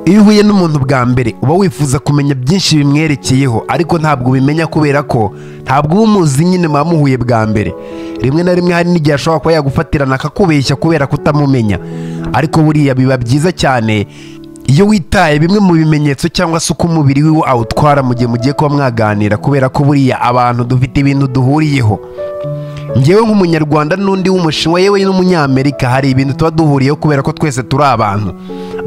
iyo uhuye n'umuntu bwa mbere uba wifuza kumenya byinshi bimwerekeyeho ariko ntabwo ubimenya kubera ko ntabwo uba umuzi nyine muba muhuye bwa mbere rimwe na rimwe hari n'igihe ashobora kuba yagufatirana akakubeshya kubera kutamumenya ariko buriya biba byiza cyane iyo witaye bimwe mu bimenyetso cyangwa se uko umubiri wiwe awutwara mu gihe mugiye kuba mwaganira kubera ko buriya abantu dufite ibintu duhuriyeho ngewe nk'umunyarwanda n'undi w'umushinwa yewe n'umunyamerika hari ibintu tuba duhuriyeho kubera ko twese turi abantu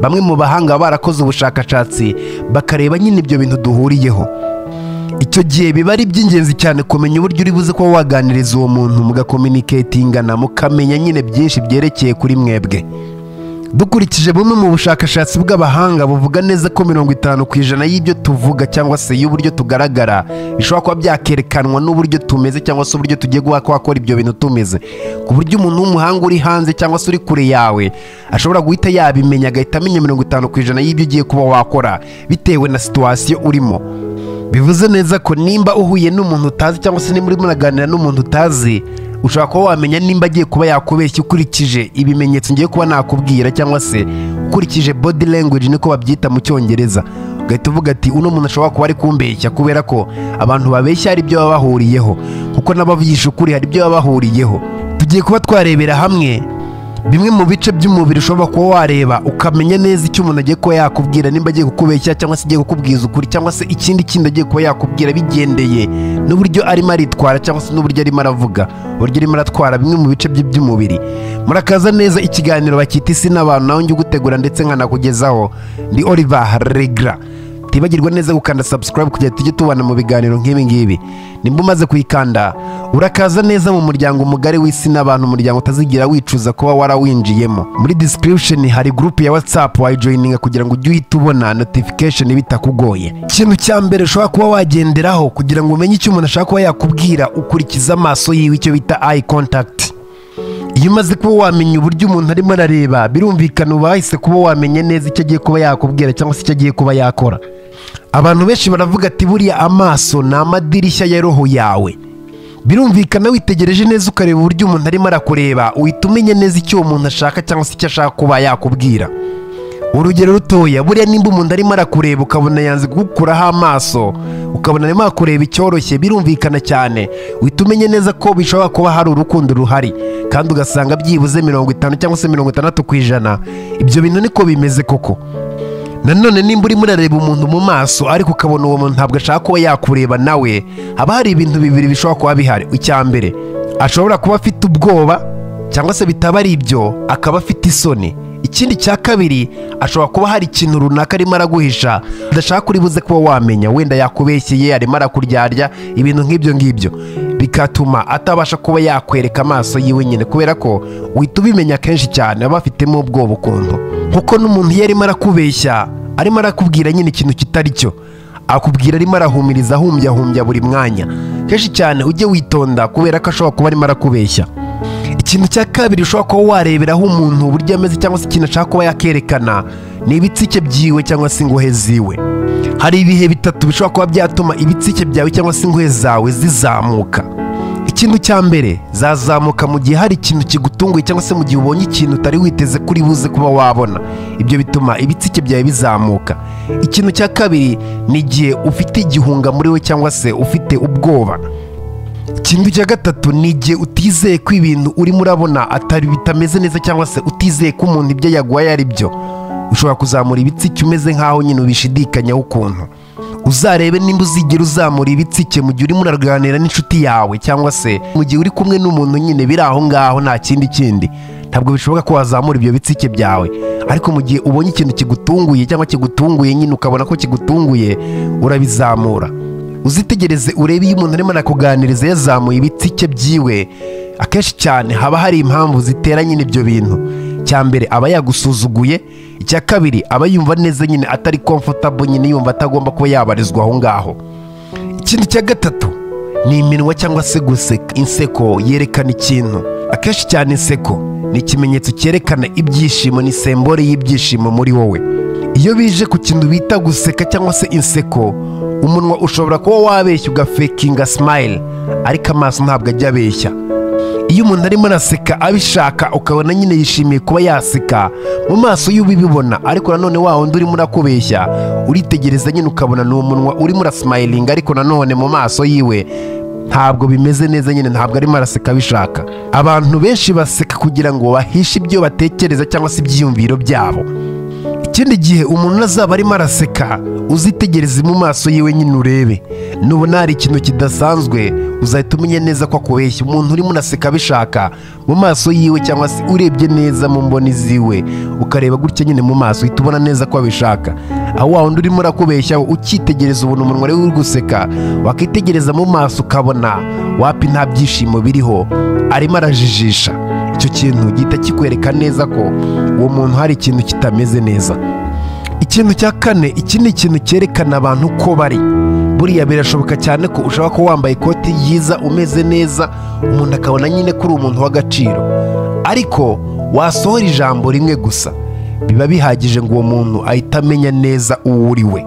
bamwe mu bahanga baba barakoze ubushakashatsi bakareba nyine ibyo bintu duhuriyeho icyo gihe biba ari iby'ingenzi cyane kumenya uburyo uri buze kuba waganiriza uwo muntu mugakominiketingana mukamenya nyine byinshi byerekeye kuri mwebwe dukurikije bumwe mu bushakashatsi bw'abahanga buvuga neza ko mirongo itanu ku ijana y'ibyo tuvuga cyangwa se y'uburyo tugaragara bishobora kuba byakerekanwa n'uburyo tumeze cyangwa se uburyo tugiye guha ko wakora ibyo bintu tumeze ku buryo umuntu w'umuhanga uri hanze cyangwa se uri kure yawe ashobora guhita yabimenya agahita amenya mirongo itanu ku ijana y'ibyo ugiye kuba wakora bitewe na situwasiyo urimo bivuze neza ko nimba uhuye n'umuntu utazi cyangwa se nimba urimo uraganira n'umuntu utazi ushobora kuba wamenya nimba agiye kuba yakubeshya ukurikije ibimenyetso ngiye kuba nakubwira cyangwa se ukurikije body language niko babyita mu cyongereza ugahita uvuga ati uno muntu ashobora kuba ari kumbeshya kubera ko abantu babeshya hari ibyo baba bahuriyeho kuko n'abavugisha ukuri hari ibyo baba bahuriyeho tugiye kuba twarebera hamwe bimwe mu bice by'umubiri ushobora kuba wareba ukamenya neza icyo umuntu agiye kuba yakubwira nimba agiye kukubeshya cyangwa se agiye kukubwiza ukuri cyangwa se ikindi kindi agiye kuba yakubwira bigendeye n'uburyo arimo aritwara cyangwa se n'uburyo arimo aravuga uburyo arimo aratwara bimwe mu bice bye by'umubiri murakaza neza ikiganiro bakita isi n'abantu nawe njye ugutegura ndetse nkanakugezaho ni Oliver Regra tibagirwa neza gukanda subscribe kugira ngo tujye tubana mu biganiro nk'ibi ngibi nimba umaze kuyikanda urakaza neza mu muryango mugari w'isi n'abantu umuryango utazigira wicuza kuba warawinjiyemo muri description hari group ya whatsapp wayijoyininga kugira ngo ujye uhita ubona notification bitakugoye ikintu cya mbere ushobora kuba wagenderaho kugira ngo umenye icyo umuntu ashaka kuba yakubwira ukurikiza amaso yiwe icyo bita eye contact iyo umaze kuba wamenya uburyo umuntu arimo arareba birumvikana uba wahise kuba wamenya neza icyo agiye kuba yakubwira cyangwa se icyo agiye kuba yakora abantu benshi baravuga ati buriya amaso ni amadirishya ya roho yawe birumvikana witegereje neza ukareba uburyo umuntu arimo arakureba uhita umenya neza icyo uwo muntu ashaka cyangwa se icyo ashaka kuba yakubwira urugero rutoya buriya nimba umuntu arimo arakureba ukabona yanze kugukuraho amaso ukabona arimo arakureba icyoroshye birumvikana cyane uhita umenya neza ko bishobora kuba hari urukundo ruhari kandi ugasanga byibuze mirongo itanu cyangwa se mirongo itandatu ku ijana ibyo bintu niko bimeze koko nanone nimba urimo urareba umuntu mu maso ariko ukabona uwo muntu ntabwo ashaka kuba yakureba nawe haba hari ibintu bibiri bishobora kuba bihari icya mbere ashobora kuba afite ubwoba cyangwa se bitaba ari ibyo akaba afite isoni ikindi cya kabiri ashobora kuba hari ikintu runaka arimo araguhisha udashaka uri buze kuba wamenya wenda yakubeshyeye arimo arakuryarya ibintu nk'ibyo ngibyo bigatuma atabasha kuba yakwereka amaso yiwe nyine kubera ko uhita ubimenya kenshi cyane aba afitemo ubwoba ukuntu kuko n'umuntu iyo arimo arakubeshya arimo arakubwira nyine ikintu kitari cyo akubwira arimo arahumiriza ahumbyahumbya buri mwanya kenshi cyane ujye witonda kubera ko ashobora kuba arimo arakubeshya ikintu cya kabiri ushobora kuba wareberaho umuntu uburyo ameze cyangwa se ikintu ashaka kuba yakerekana ni ibitsike byiwe cyangwa se ingohe ziwe hari ibihe bitatu bishobora kuba byatuma ibitsike byawe cyangwa se ingohe zawe zizamuka ikintu cya mbere zazamuka mu gihe hari ikintu kigutunguye cyangwa se mu gihe ubonye ikintu utari witeze kuri buze kuba wabona ibyo bituma ibitsike byawe bizamuka ikintu cya kabiri ni igihe ufite igihunga muri we cyangwa se ufite ubwoba ikintu cya gatatu ni igihe utizeye ko ibintu urimo urabona atari bitameze neza cyangwa se utizeye ko umuntu ibyo yaguhaye ari byo ushobora kuzamura ibitsike umeze nk'aho nyine ubishidikanyaho ukuntu uzarebe nimba uzigera uzamura ibitsike mu gihe urimo uraganira n'inshuti yawe cyangwa se mu gihe uri kumwe n'umuntu nyine biri aho ngaho nta kindi kindi ntabwo bishoboka ko wazamura ibyo bitsike byawe ariko mu gihe ubonye ikintu kigutunguye cyangwa kigutunguye nyine ukabona ko kigutunguye urabizamura uzitegereze urebe iyo umuntu arimo arakuganiriza yazamuye ibitsike byiwe akenshi cyane haba hari impamvu zitera nyine ibyo bintu cya mbere aba yagusuzuguye icya kabiri aba yumva neza nyine atari komfotabo nyine yumva atagomba kuba yabarizwa aho ngaho ikintu cya gatatu ni iminwa cyangwa se guseka inseko yerekana ikintu akenshi cyane inseko ni ikimenyetso cyerekana ibyishimo ni sembore y'ibyishimo muri wowe iyo bije ku kintu bita guseka cyangwa se inseko umunwa ushobora kuba wabeshya ugafekinga simayili ariko amaso ntabwo ajya abeshya iyo umuntu arimo araseka abishaka ukabona nyine yishimiye kuba yaseka mu maso y'ubibibona ariko nanone wa wundi urimo urakubeshya uritegereza nyine ukabona ni umunwa urimo urasimayiringa ariko nanone mu maso yiwe ntabwo bimeze neza nyine ntabwo arimo araseka abishaka abantu benshi baseka kugira ngo bahishe ibyo batekereza cyangwa se ibyiyumviro byabo ikindi gihe umuntu azaba arimo araseka uzitegereze mu maso yiwe nyine urebe nubona hari ikintu kidasanzwe uzahita umenya neza ko akubeshya umuntu urimo unaseka abishaka mu maso yiwe cyangwa se urebye neza mu mboni ziwe ukareba gutya nyine mu maso uhita ubona neza ko abishaka aho wa wundi urimo urakubeshya ukitegereza ubona umunwa ariwe uri guseka wakitegereza mu maso ukabona wapi nta byishimo biriho arimo arajijisha icyo kintu gihita kikwereka neza ko uwo muntu hari ikintu kitameze neza ikintu cya kane iki ni ikintu cyerekana abantu ko bari buriya birashoboka cyane ko ushobora kuba wambaye ikoti ryiza umeze neza umuntu akabona nyine ko uri umuntu w'agaciro ariko wasohora ijambo rimwe gusa biba bihagije ngo uwo muntu ahite amenya neza uwo uri we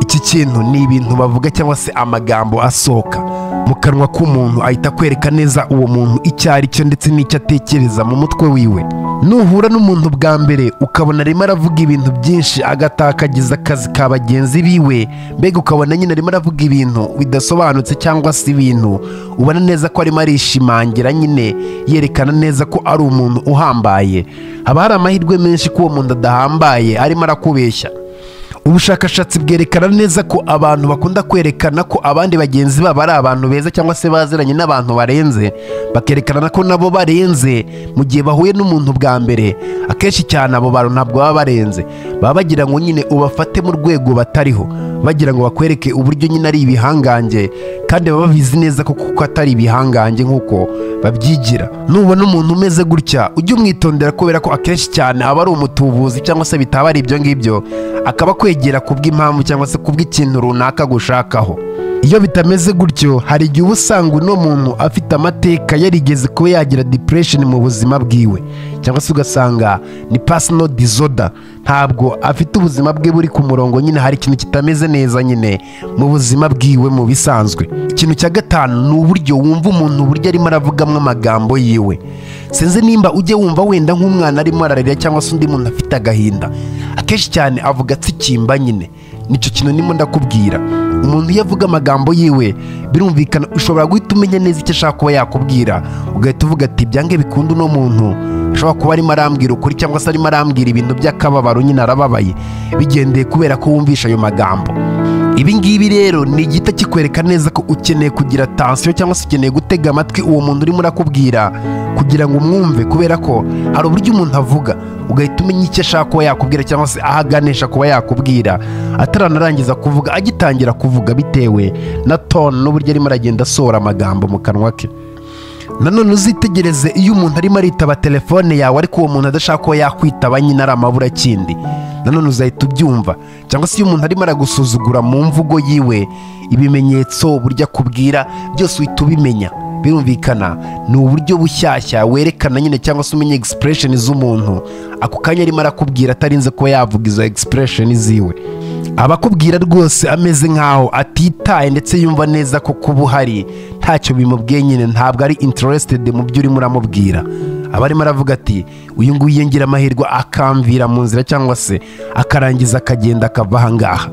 iki kintu ni ibintu bavuga cyangwa se amagambo asohoka mu kanwa k'umuntu ahita akwereka neza uwo muntu icyo ari cyo ndetse n'icyo atekereza mu mutwe wiwe nuhura n'umuntu bwa mbere ukabona arimo aravuga ibintu byinshi agatakagiza akazi ka bagenzi biwe mbega ukabona nyine arimo aravuga ibintu bidasobanutse cyangwa se ibintu ubona neza ko arimo arishimangira nyine yerekana neza ko ari umuntu uhambaye haba hari amahirwe menshi ko uwo muntu adahambaye arimo arakubeshya ubushakashatsi bwerekana neza ko abantu bakunda kwerekana ko abandi bagenzi babo ari abantu beza cyangwa se baziranye n'abantu barenze bakerekana ko nabo barenze mu gihe bahuye n'umuntu bwa mbere akenshi cyane abo bantu ntabwo baba barenze baba bagira ngo nyine ubafate mu rwego batariho bagira ngo bakwereke uburyo nyine ari ibihangange kandi baba babizi neza ko kuko atari ibihangange nk'uko babyigira nubona umuntu umeze gutya ujye umwitondera kubera ko akenshi cyane aba ari umutubuzi cyangwa se bitaba ari ibyo ngibyo akaba akwegera kubw'impamvu cyangwa se kubw'ikintu runaka gushakaho iyo bitameze gutyo hari igihe uba usanga uno muntu afite amateka yarigeze kuba yagira depression mu buzima bwiwe cyangwa se ugasanga ni personal disorder ntabwo afite ubuzima bwe buri ku murongo nyine hari ikintu kitameze neza nyine mu buzima bwiwe mu bisanzwe ikintu cya gatanu ni uburyo wumva umuntu uburyo arimo aravugamo amagambo yiwe sinzi nimba ujye wumva wenda nk'umwana arimo ararira cyangwa se undi muntu afite agahinda akenshi cyane avuga atsikimba nyine nicyo kintu ndimo ndakubwira umuntu iyo avuga amagambo yiwe birumvikana ushobora guhita umenya neza icyo ashaka kuba yakubwira ugahita uvuga ati byange bikunda uno muntu ashobora kuba arimo arambwira ukuri cyangwa se arimo arambwira ibintu by'akababaro nyine arababaye bigendeye kubera ko wumvisha ayo magambo ibi ngibi rero ni igita kikwereka neza ko ukeneye kugira tansiyo cyangwa se ukeneye gutega amatwi uwo muntu urimo urakubwira kugira ngo umwumve kubera ko hari uburyo umuntu avuga ugahita umenya icyo ashaka kuba yakubwira cyangwa se aho aganisha kuba yakubwira ataranarangiza kuvuga agitangira kuvuga bitewe na tone n'uburyo arimo aragenda asohora amagambo mu kanwa ke nanone uzitegereze iyo umuntu arimo aritaba telefone yawe ariko uwo muntu adashaka kuba yakwitaba nyine ari amaburakindi nanone uzahita ubyumva cyangwa se iyo umuntu arimo aragusuzugura mu mvugo yiwe ibimenyetso buryo akubwira byose uhita ubimenya birumvikana ni uburyo bushyashya werekana nyine cyangwa se umenya egisipuresheni z'umuntu ako kanya arimo arakubwira atarinze kuba yavuga izo egisipuresheni ziwe abakubwira rwose ameze nk'aho atitaye ndetse yumva neza ko kuba uhari ntacyo bimubwiye nyine ntabwo ari interesitedi mu byo urimo uramubwira aba arimo aravuga ati uyu nguyu yongera amahirwe akamvira mu nzira cyangwa se akarangiza akagenda akava aha ngaha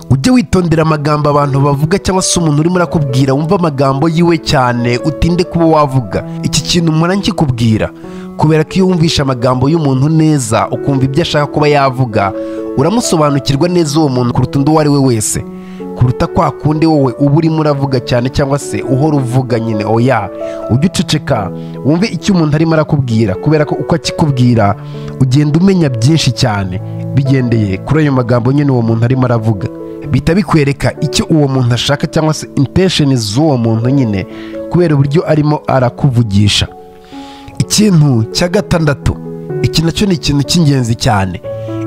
ujye witondera amagambo abantu bavuga cyangwa se umuntu urimo urakubwira wumva amagambo yiwe cyane utinde kuba wavuga iki kintu mpora nkikubwira kubera ko iyo wumvisha amagambo y'umuntu neza ukumva ibyo ashaka kuba yavuga uramusobanukirwa neza uwo muntu kuruta undi uwo ari we wese kuruta kwa kundi wowe uba urimo uravuga cyane cyangwa se uhora uvuga nyine oya ujye uceceka wumve icyo umuntu arimo arakubwira kubera ko uko akikubwira ugenda umenya byinshi cyane bigendeye kuri ayo magambo nyine uwo muntu arimo aravuga bihita bikwereka icyo uwo muntu ashaka cyangwa se intesheni z'uwo muntu nyine kubera uburyo arimo arakuvugisha ikintu cya gatandatu iki nacyo ni ikintu cy'ingenzi cyane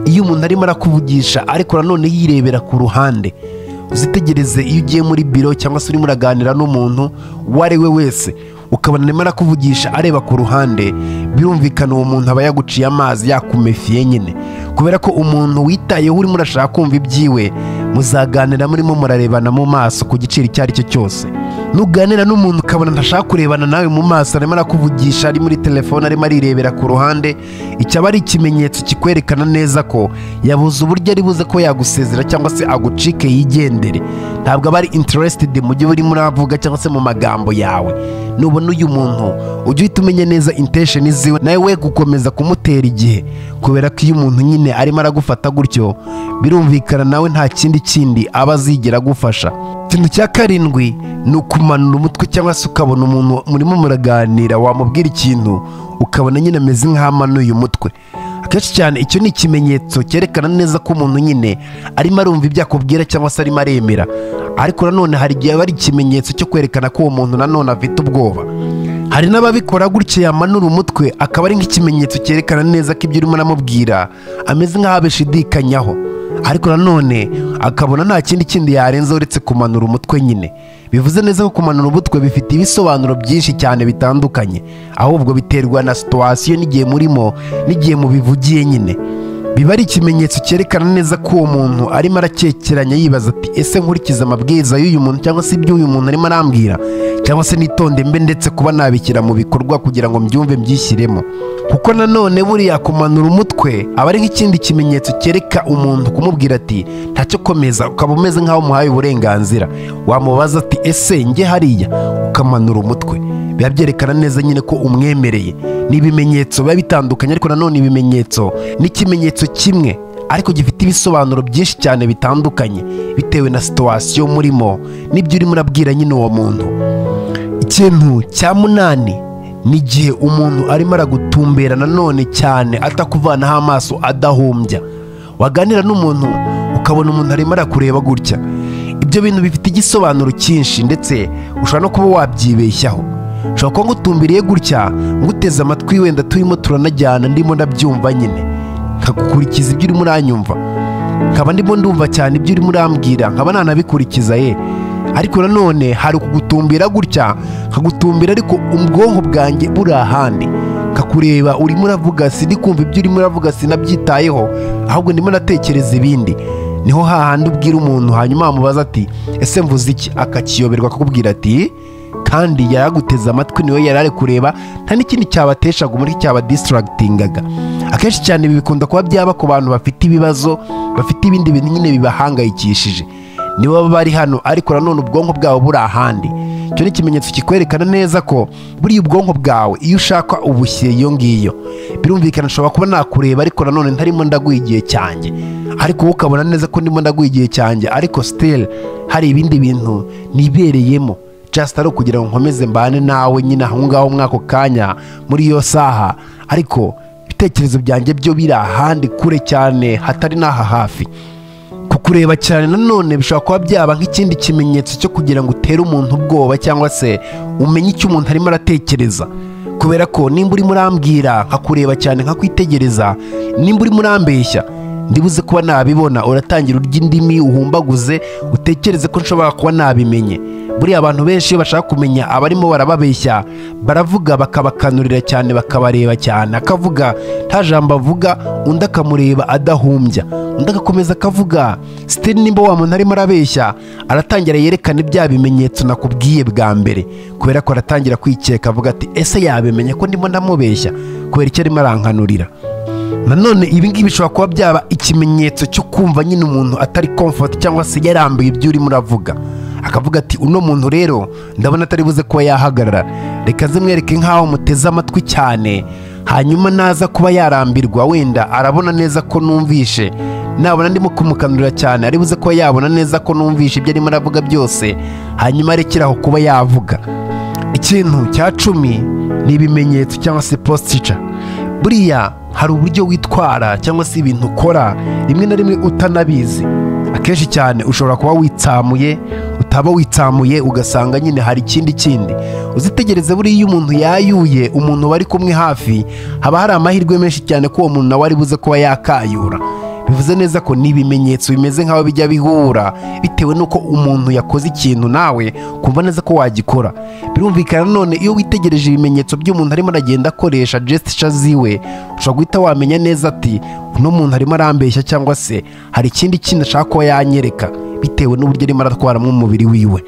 iyo umuntu arimo arakuvugisha ariko nanone yirebera ku ruhande uzitegereze iyo ugiye muri biro cyangwa se urimo uraganira n'umuntu uwo ari we wese ukabona arimo arakuvugisha areba ku ruhande birumvikana uwo muntu aba yaguciye amazi yakumefiye nyine kubera ko umuntu witayeho urimo urashaka kumva ibyiwe muzaganira murimo murarebana mu maso ku giciro icyo ari cyo cyose nuganira n'umuntu ukabona ntashaka kurebana nawe mu maso arimo arakuvugisha ari muri telefone arimo arirebera ku ruhande icyaba ari ikimenyetso kikwerekana neza ko yabuze uburyo ari buze ko yagusezera cyangwa se agucike yigendere ntabwo aba ari interested mu byo urimo uravuga cyangwa se mu magambo yawe nubona uyu muntu ujye uhita umenya neza intesheni ziwe nawe we gukomeza kumutera igihe kubera ko iyo umuntu nyine arimo aragufata gutyo birumvikana nawe nta kindi kindi aba azigera agufasha ikintu cya karindwi ni ukumanura umutwe cyangwa se ukabona umuntu murimo muraganira wamubwira ikintu ukabona nyine ameze nk'amanuye umutwe akenshi cyane icyo ni ikimenyetso cyerekana neza ko umuntu nyine arimo arumva ibyo akubwira cyangwa se arimo aremera ariko nanone hari igihe aba ari ikimenyetso cyo kwerekana ko uwo muntu nanone afite ubwoba hari n'ababikora gutya yamanura umutwe akaba ari nk'ikimenyetso cyerekana neza ko ibyo urimo uramubwira ameze nk'aho abishidikanyaho ariko nanone akabona nta kindi kindi yarenza uretse kumanura umutwe nyine bivuze neza ko kumanura umutwe bifite ibisobanuro byinshi cyane bitandukanye ahubwo biterwa na situwasiyo n'igihe murimo n'igihe mubivugiye nyine biba ari ikimenyetso cyerekana neza ko uwo muntu arimo arakekeranya yibaza ati ese nkurikiza amabwiriza y'uyu muntu cyangwa se ibyo uyu muntu arimo arambwira cyangwa se nitonde mbe ndetse kuba nabishyira mu bikorwa kugira ngo mbyumve mbyishyiremo kuko nanone buriya kumanura umutwe aba ari nk'ikindi kimenyetso cyereka umuntu kumubwira ati ntacyo komeza ukaba umeze nk'aho umuhaye uburenganzira wamubaza ati ese njye hariya ukamanura umutwe biba byerekana neza nyine ko umwemereye ni ibimenyetso biba bitandukanye ariko nanone ibimenyetso ni ikimenyetso kimwe ariko gifite ibisobanuro byinshi cyane bitandukanye bitewe na situwasiyo murimo n'ibyo urimo urabwira nyine uwo muntu ikintu cya munani ni igihe umuntu arimo aragutumbera nanone cyane atakuvanaho amaso adahumbya waganira n'umuntu ukabona umuntu arimo arakureba gutya ibyo bintu bifite igisobanuro cyinshi ndetse ushobora no kuba wabyibeshyaho ushobora kuba ngutumbiriye gutya nguteze amatwi wenda turimo turanajyana ndimo ndabyumva nyine nkagukurikiza ibyo urimo uranyumva nkaba ndimo ndumva cyane ibyo urimo urambwira nkaba nanabikurikiza ye ariko nanone hari ukugutumbira gutya nkagutumbira ariko ubwonko bwanjye buri ahandi nkakureba urimo uravuga sindi kumva ibyo urimo uravuga sinabyitayeho ahubwo ndimo natekereza ibindi niho hahandi ubwira umuntu hanyuma wamubaza ati ese mvuze iki akakiyoberwa akakubwira ati kandi yari aguteze amatwi niwe yari ari kureba nta n'ikindi cyabateshaga umutwe cyabadisitaragitingaga akenshi cyane ibi bikunda kuba byaba ku bantu bafite ibibazo bafite ibindi bintu nyine bibahangayikishije nibo baba bari hano ariko nanone ubwonko bwabo buri ahandi icyo ni ikimenyetso kikwerekana neza ko buriya ubwonko bwawe iyo ushaka ubushyira iyo ngiyo birumvikana nshobora kuba nakureba ariko nanone ntarimo ndaguha igihe cyanjye ariko wowe ukabona neza ko ndimo ndaguha igihe cyanjye ariko siteli hari ibindi bintu nibereyemo jasita ari ukugira ngo nkomeze mbane nawe nyine aho ngaho muri ako kanya muri iyo saha ariko ibitekerezo byanjye byo biri ahandi kure cyane hatari n'aha hafi kukureba cyane nanone bishobora kuba byaba nk'ikindi kimenyetso cyo kugira ngo utere umuntu ubwoba cyangwa se umenye icyo umuntu arimo aratekereza kubera ko nimba urimo urambwira nkakureba cyane nkakwitegereza nimba urimo urambeshya ndibuze kuba nabibona uratangira urya indimi uhumbaguze utekereze ko nshobora kuba nabimenye buriya abantu benshi iyo bashaka kumenya abarimo barababeshya baravuga bakabakanurira cyane bakabareba cyane akavuga nta jambo avuga undi akamureba adahumbya undi agakomeza akavuga sitiri nimba wa muntu arimo arabeshya aratangira yerekana bya bimenyetso nakubwiye bwa mbere kubera ko aratangira kwikeka avuga ati ese yabimenye ko ndimo ndamubeshya kubera icyo arimo arankanurira nanone ibingibi bishobora kuba byaba ikimenyetso cyo kumva nyine umuntu atari komfoti cyangwa se yarambuye ibyo urimo uravuga akavuga ati uno muntu rero ndabona atari buze kuba yahagarara reka zimwereke nk'aho muteze amatwi cyane hanyuma naza kuba yarambirwa wenda arabona neza ko numvishe nabona ndimo kumukanurira cyane ari buze kuba yabona neza ko numvishe ibyo arimo aravuga byose hanyuma arekeraho kuba yavuga ikintu cya cumi ni ibimenyetso cyangwa se postica buriya hari uburyo witwara cyangwa se ibintu ukora rimwe na rimwe utanabizi akenshi cyane ushobora kuba witsamuye utaba witsamuye ugasanga nyine hari ikindi kindi uzitegereze buriya iyo umuntu yayuye umuntu bari kumwe hafi haba hari amahirwe menshi cyane ko uwo muntu nawe ari buze kuba yakayura bivuze neza ko ni ibimenyetso bimeze nk'aho bijya bihura bitewe n'uko umuntu yakoze ikintu nawe kumva neza ko wagikora birumvikana none iyo witegereje ibimenyetso by'umuntu arimo aragenda akoresha gesture ziwe ushobora guhita wamenya neza ati uno muntu arimo arambeshya cyangwa se hari ikindi kintu ashaka kuba yanyereka bitewe n'uburyo arimo aratwaramo umubiri wiwe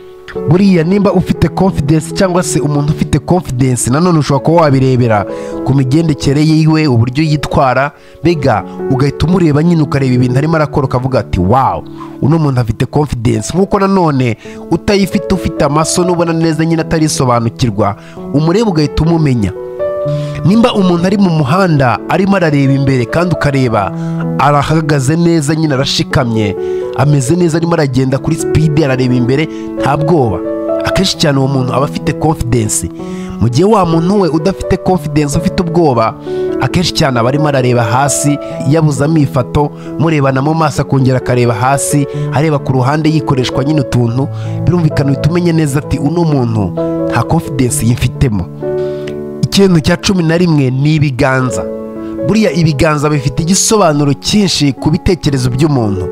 buriya nimba ufite confidence cyangwa se umuntu ufite confidence nanone ushobora kuba wabirebera ku migendekere yiwe uburyo yitwara mbega ugahita umureba nyine ukareba ibintu arimo arakora ukavuga ati wawu uno muntu afite confidence nk'uko nanone utayifite ufite amaso n'ubona neza nyine atarisobanukirwa umureba ugahita umumenya nimba umuntu ari mu muhanda arimo arareba imbere kandi ukareba arahagaze neza nyine arashikamye ameze neza arimo aragenda kuri sipidi arareba imbere nta bwoba akenshi cyane uwo muntu aba afite confidence mu gihe wa muntu we udafite confidence ufite ubwoba akenshi cyane aba arimo arareba hasi yabuzamo ifato murebana mu maso akongera akareba hasi areba ku ruhande yikoreshwa nyine utuntu birumvikana uhita umenya neza ati uno muntu nta confidence yifitemo ikintu cya cumi na rimwe ni ibiganza buriya ibiganza bifite igisobanuro cyinshi ku bitekerezo by'umuntu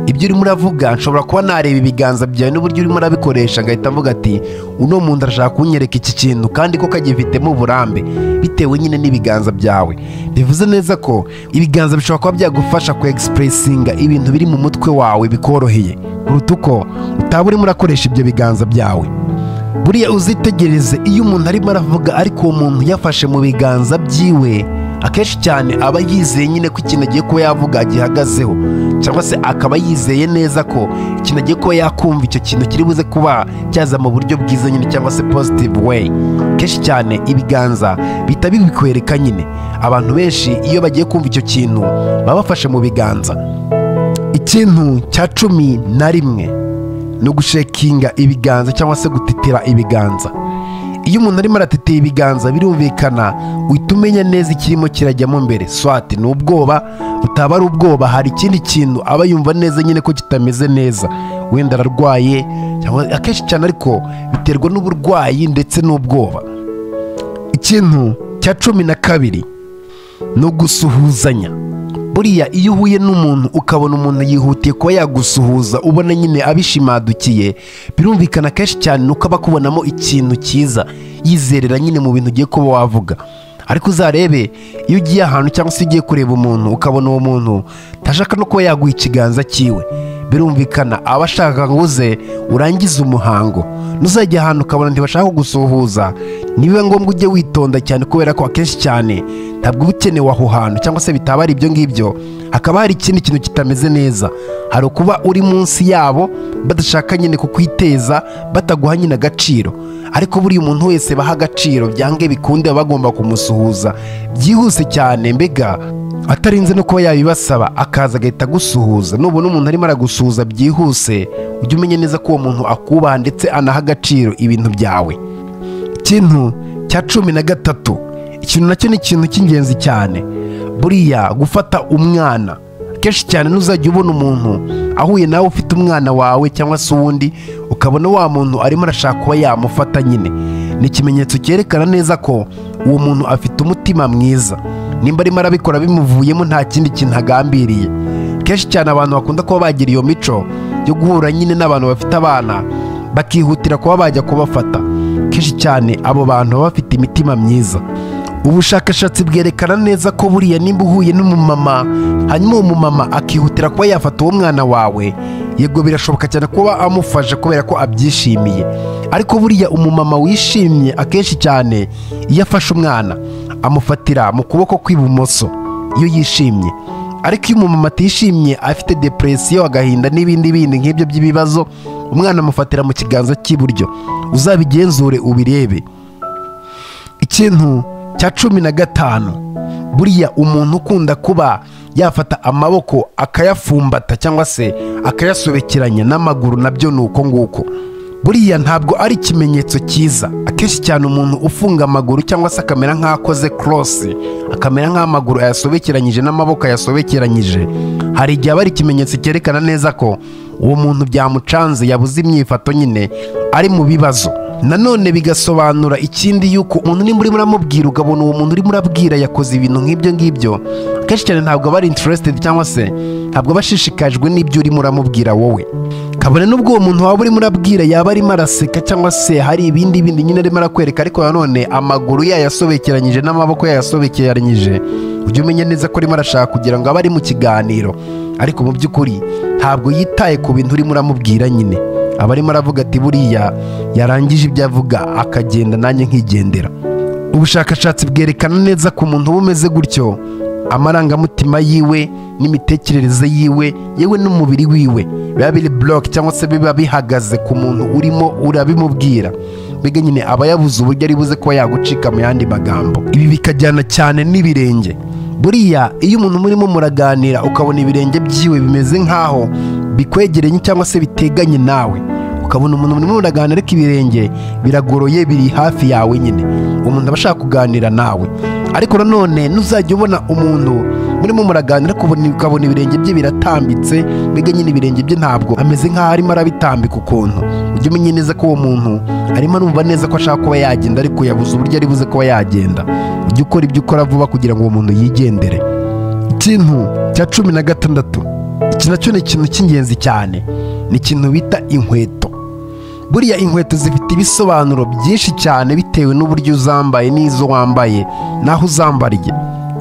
ibyo urimo uravuga nshobora kuba nareba ibiganza byawe n'uburyo urimo urabikoresha ngahita mvuga ati uno muntu arashaka kunyereka iki kintu kandi ko kagifitemo uburambe bitewe nyine n'ibiganza byawe bivuze neza ko ibiganza bishobora kuba byagufasha ku egisipuresinga ibintu biri mu mutwe wawe bikoroheye kuruta uko utaba urimo urakoresha ibyo biganza byawe buriya uzitegereze iyo umuntu arimo aravuga ariko uwo muntu yafashe mu biganza byiwe akenshi cyane aba yizeye nyine ko ikintu agiye kuba yavuga gihagazeho cyangwa se akaba yizeye neza ko ikintu agiye kuba yakumva icyo kintu kiri buze kuba cyaza mu buryo bwiza nyine cyangwa se positive way kenshi cyane ibiganza bihita bibikwereka nyine abantu benshi iyo bagiye kumva icyo kintu baba bafashe mu biganza ikintu cya cumi na rimwe ni ugushekinga ibiganza cyangwa se gutitira ibiganza iyo umuntu arimo aratitira ibiganza birumvikana uhita umenya neza ikirimo kirajyamo mbere swati ni ubwoba butaba ari ubwoba hari ikindi kintu aba yumva neza nyine ko kitameze neza wenda ararwaye cyangwa akenshi cyane ariko biterwa n'uburwayi ndetse n'ubwoba ikintu cya cumi na kabiri ni ugusuhuzanya buriya iyo uhuye n'umuntu ukabona umuntu yihutiye kuba yagusuhuza ubona nyine abishimadukiye birumvikana kenshi cyane nuko aba akubonamo ikintu cyiza yizerera nyine mu bintu ugiye kuba wavuga ariko uzarebe iyo ugiye ahantu cyangwa se ugiye kureba umuntu ukabona uwo muntu ntashaka no kuba yaguha ikiganza cyiwe birumvikana aba ashaka ngo uze urangize umuhango nuzajya ahantu ukabona ntibashaka kugusuhuza nibiba ngombwa ujye witonda cyane kubera ko akenshi cyane ntabwo uba ukenewe aho hantu cyangwa se bitaba ari ibyo ngibyo hakaba hari ikindi kintu kitameze neza hari ukuba uri munsi yabo badashaka nyine kukwiteza bataguha nyine agaciro ariko buriya umuntu wese baha agaciro byange bikunde baba bagomba kumusuhuza byihuse cyane mbega atarinze no kuba yabibasaba akaza agahita agusuhuza nubona umuntu arimo aragusuhuza byihuse ujye umenya neza ko uwo muntu akubaha ndetse anaha agaciro ibintu byawe ikintu cya cumi na gatatu ikintu nacyo ni ikintu cy'ingenzi cyane buriya gufata umwana kenshi cyane ntuzajya ubona umuntu ahuye nawe ufite umwana wawe cyangwa se uwundi ukabona wa muntu arimo arashaka kuba yamufata nyine ni ikimenyetso cyerekana neza ko uwo muntu afite umutima mwiza nimba arimo arabikora bimuvuyemo nta kindi kintu agambiriye kenshi cyane abantu bakunda kuba bagira iyo mico yo guhura nyine n'abantu bafite abana bakihutira kuba bajya kubafata kenshi cyane abo bantu baba bafite imitima myiza ubushakashatsi bwerekana neza ko buriya nimba uhuye n'umumama hanyuma uwo mumama akihutira kuba yafata uwo mwana wawe yego birashoboka cyane kuba amufasha kubera ko abyishimiye ariko buriya umumama wishimye akenshi cyane iyo afashe umwana amufatira mu kuboko kw'ibumoso iyo yishimye ariko iyo umumama atishimye afite depresiyo agahinda n'ibindi bindi nk'ibyo by'ibibazo umwana amufatira mu kiganza cy'iburyo uzabigenzure ubirebe ikintu cya cumi na gatanu buriya umuntu ukunda kuba yafata amaboko akayafumbata cyangwa se akayasobekeranya n'amaguru nabyo ni uko nguko buriya ntabwo ari ikimenyetso cyiza akenshi cyane umuntu ufunga amaguru cyangwa se akamera nk'akoze korosi akamera nk'amaguru ayasobekeranyije n'amaboko ayasobekeranyije hari igihe aba ari ikimenyetso cyerekana neza ko uwo muntu byamucanze yabuze imyifato nyine ari mu bibazo nanone bigasobanura ikindi yuko umuntu nimba urimo uramubwira ukabona uwo muntu urimo urabwira yakoze ibintu nk'ibyo ngibyo akenshi cyane ntabwo aba ari interested cyangwa se ntabwo aba ashishikajwe n'ibyo urimo uramubwira wowe kabone n'ubwo uwo muntu waba urimo urabwira yaba arimo araseka cyangwa se hari ibindi bindi nyine arimo arakwereka ariko nanone amaguru yayasobekeranyije n'amaboko yayasobekeranyije ujye umenya neza ko arimo arashaka kugira ngo abe ari mu kiganiro ariko mu by'ukuri ntabwo yitaye ku bintu urimo uramubwira nyine aba arimo aravuga ati buriya yarangije ibyo avuga akagenda nanjye nkigendera ubushakashatsi bwerekana neza ku muntu uba umeze gutyo amarangamutima yiwe n'imitekerereze yiwe yewe n'umubiri wiwe biba biri buroke cyangwa se biba bihagaze ku muntu urimo urabimubwira mbega nyine aba yabuze uburyo ari buze kuba yagucika mu yandi magambo ibi bikajyana cyane n'ibirenge buriya iyo umuntu murimo muraganira ukabona ibirenge byiwe bimeze nk'aho bikwegeranye cyangwa se biteganye nawe ukabona umuntu murimo muraganira ariko ibirenge biragoroye biri hafi yawe nyine umuntu aba ashaka kuganira nawe ariko nanone ntuzajya ubona umuntu murimo muraganira kubona- ukabona ibirenge bye biratambitse mbega nyine ibirenge bye ntabwo ameze nk'aho arimo arabitambika ukuntu ujye umenye neza ko uwo muntu arimo arumva neza ko ashaka kuba yagenda ariko yabuze uburyo ari buze kuba yagenda ujye ukora ibyo ukora vuba kugira ngo uwo muntu yigendere ikintu cya cumi na gatandatu iki nacyo ni ikintu cy'ingenzi cyane ni ikintu bita inkweto buriya inkweto zifite ibisobanuro byinshi cyane bitewe n'uburyo uzambaye n'izo wambaye n'aho uzambariye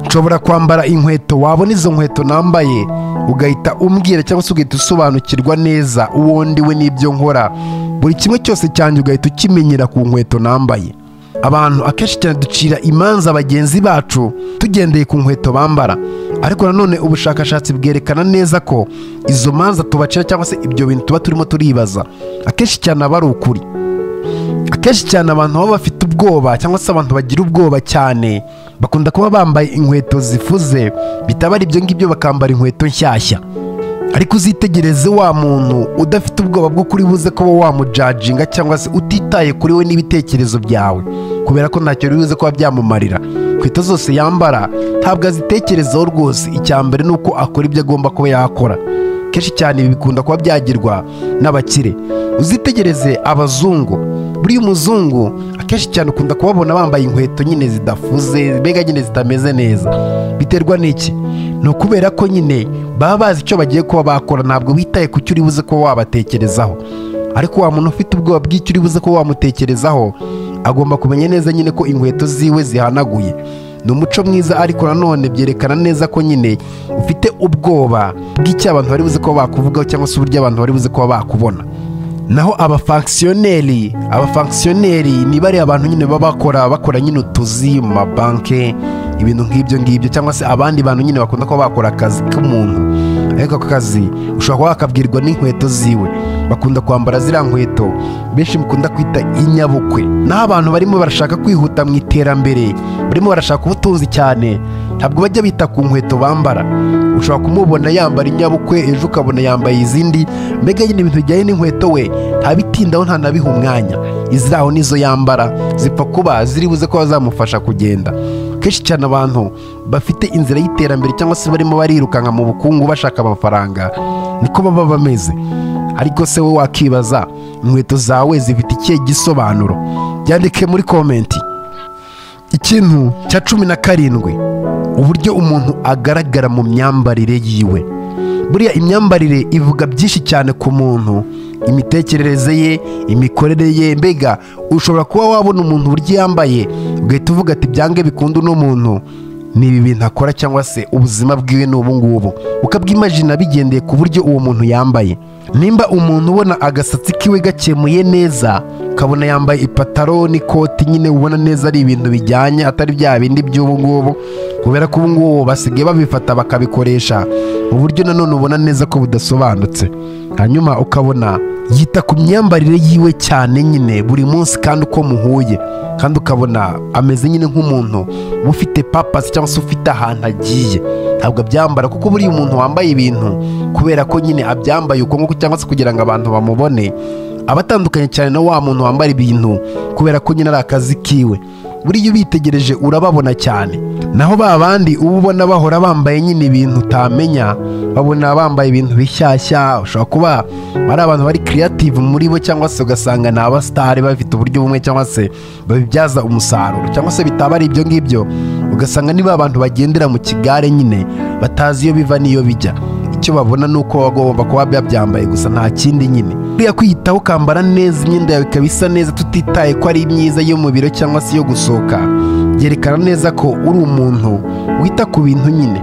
nshobora kwambara inkweto wabona izo nkweto nambaye ugahita umbwira cyangwa se ugahita usobanukirwa neza uwo ndiwe n'ibyo nkora buri kimwe cyose cyanjye ugahita ukimenyera ku nkweto nambaye abantu akenshi cyane ducira imanza bagenzi bacu tugendeye ku nkweto bambara ariko nanone ubushakashatsi bwerekana neza ko izo manza tubacira cyangwa se ibyo bintu tuba turimo turibaza akenshi cyane aba ari ukuri akenshi cyane abantu baba bafite ubwoba cyangwa se abantu bagira ubwoba cyane bakunda kuba bambaye inkweto zifuze bitaba ari ibyo ngibyo bakambara inkweto nshyashya ariko uzitegereze wa muntu udafite ubwoba bwo kuri buze kuba wamujajinga cyangwa se utitaye kuri we n'ibitekerezo byawe kubera ko ntacyo biri buze kuba byamumarira inkweto zose yambara ntabwo azitekerezaho rwose icya mbere ni uko akora ibyo agomba kuba yakora kenshi cyane ibi bikunda kuba byagirwa n'abakire uzitegereze abazungu buriya umuzungu akenshi cyane ukunda kubabona bambaye inkweto nyine zidafuze mbega nyine zitameze neza biterwa n'iki ni ukubera ko nyine baba bazi icyo bagiye kuba bakora ntabwo bitaye ku cyo uri buze kuba wabatekerezaho ariko wa muntu ufite ubwoba bw'icyo uri buze kuba wamutekerezaho agomba kumenya neza nyine ko inkweto ziwe zihanaguye ni umuco mwiza ariko nanone byerekana neza ko nyine ufite ubwoba bw'icyo abantu bari buze kuba bakuvugaho cyangwa se uburyo abantu bari buze kuba bakubona naho abafankisiyoneri abafankisiyoneri ni bariya abantu nyine baba bakora bakora nyine utuzi mu mabanke ibintu nk'ibyo ngibyo cyangwa se abandi bantu nyine bakunda kuba bakora akazi k'umuntu ariko ako kazi ushobora kuba wakabwirwa n'inkweto ziwe bakunda kwambara ziriya nkweto benshi mukunda kwita inyabukwe naho abantu barimo barashaka kwihuta mu iterambere barimo barashaka ubutunzi cyane ntabwo bajya bita ku nkweto bambara ushobora kumubona yambara inyabukwe ejo ukabona yambaye izindi mbega nyine ibintu bijyanye n'inkweto we ntabitindaho ntanabiha umwanya iziraho nizo yambara zipfa kuba ziri buze kuba zamufasha kugenda kenshi cyane abantu bafite inzira y'iterambere cyangwa se barimo barirukanka mu bukungu bashaka amafaranga niko baba bameze ariko se we wakibaza inkweto zawe zifite ikihe gisobanuro byandike muri komenti ikintu cya cumi na karindwi uburyo umuntu agaragara mu myambarire yiwe buriya imyambarire ivuga byinshi cyane ku muntu imitekerereze ye imikorere ye mbega ushobora kuba wabona umuntu uburyo yambaye ugahita uvuga ati byange bikunda uno muntu ni ibi bintu akora cyangwa se ubuzima bwiwe ni ubu ngubu ukabyimajina bigendeye ku buryo uwo muntu yambaye nimba umuntu ubona agasatsi kiwe gakemuye neza ukabona yambaye ipataro n'ikoti nyine ubona neza ari ibintu bijyanye atari bya bindi by'ubu ngubu kubera ko ubu ngubu basigaye babifata bakabikoresha mu buryo nanone ubona neza ko budasobanutse hanyuma ukabona yita ku myambarire yiwe cyane nyine buri munsi kandi uko muhuye kandi ukabona ameze nyine nk'umuntu uba ufite papasi cyangwa se ufite ahantu agiye ntabwo abyambara kuko buriya umuntu wambaye ibintu kubera ko nyine abyambaye uko nguko cyangwa se kugira ngo abantu bamubone aba atandukanye cyane na wa muntu wambara ibintu kubera ko nyine ari akazi kiwe buriya ubitegereje urababona cyane naho ba bandi uba ubona bahora bambaye nyine ibintu utamenya babona bambaye ibintu bishyashya ushobora kuba ari abantu bari creative muri bo cyangwa se ugasanga ni abasitari bafite uburyo bumwe cyangwa se babibyaza umusaruro cyangwa se bitaba ari ibyo ngibyo ugasanga niba abantu bagendera mu kigare nyine batazi iyo biva n'iyo bijya icyo babona ni uko wagomba kuba yabyambaye gusa nta kindi nyine buriya kwiyitaho ukambara neza imyenda yawe ikaba isa neza tutitaye ko ari myiza yo mu biro cyangwa se iyo gusohoka byerekana neza ko uri umuntu wita ku bintu nyine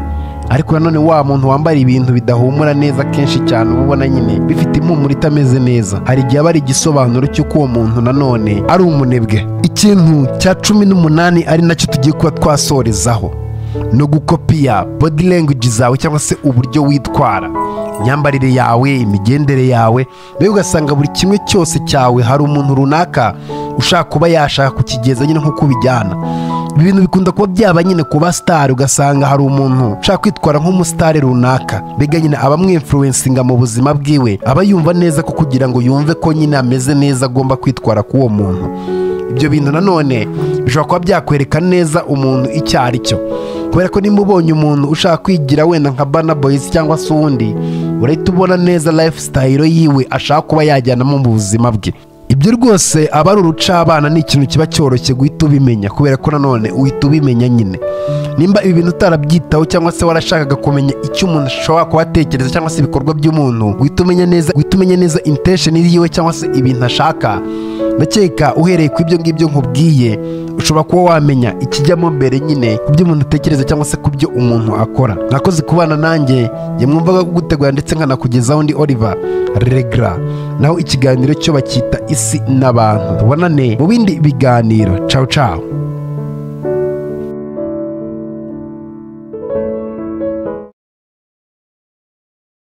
ariko nanone wa muntu wambara ibintu bidahumura neza kenshi cyane uba ubona nyine bifite impumuro itameze neza hari igihe aba ari igisobanuro cy'uko uwo muntu nanone ari umunebwe ikintu cya cumi n'umunani ari nacyo tugiye kuba twasorezaho ni ugukopiya body language zawe cyangwa se uburyo witwara imyambarire yawe imigendere yawe mbega ugasanga buri kimwe cyose cyawe hari umuntu runaka ushaka kuba yashaka kukigeza nyine nk'uko ubijyana ibi bintu bikunda kuba byaba nyine ku basitari ugasanga hari umuntu ushaka kwitwara nk'umusitari runaka mbega nyine abamwimfuruwensinga mu buzima bwiwe aba yumva neza ko kugira ngo yumve ko nyine ameze neza agomba kwitwara k'uwo muntu ibyo bintu nanone bishobora kuba byakwereka neza umuntu icyo ari cyo kubera ko nimba ubonye umuntu ushaka kwigira wenda nka bana boyizi cyangwa se uwundi urahita ubona neza lifestyle yiwe ashaka kuba yajyanamo mu buzima bwe ibyo rwose aba ari urucabana ni ikintu kiba cyoroshye guhita ubimenya kubera ko nanone uhita ubimenya nyine nimba ibi bintu utarabyitaho cyangwa se warashakaga kumenya icyo umuntu ashobora kuba atekereza cyangwa se ibikorwa by'umuntu guhita umenya neza guhita umenya neza intesheni yiwe cyangwa se ibintu ashaka ndakeka uhereye ku ibyo ngibyo nkubwiye ushobora kuba wamenya ikijyamo mbere nyine ku byo umuntu atekereza cyangwa se ku byo umuntu akora mwakoze kubana nanjye yamwumvaga kugutegura ndetse nkanakugezaho undi Oliver Regra naho ikiganiro cyo bacyita isi n'abantu tubonane mu bindi biganiro cawu cawu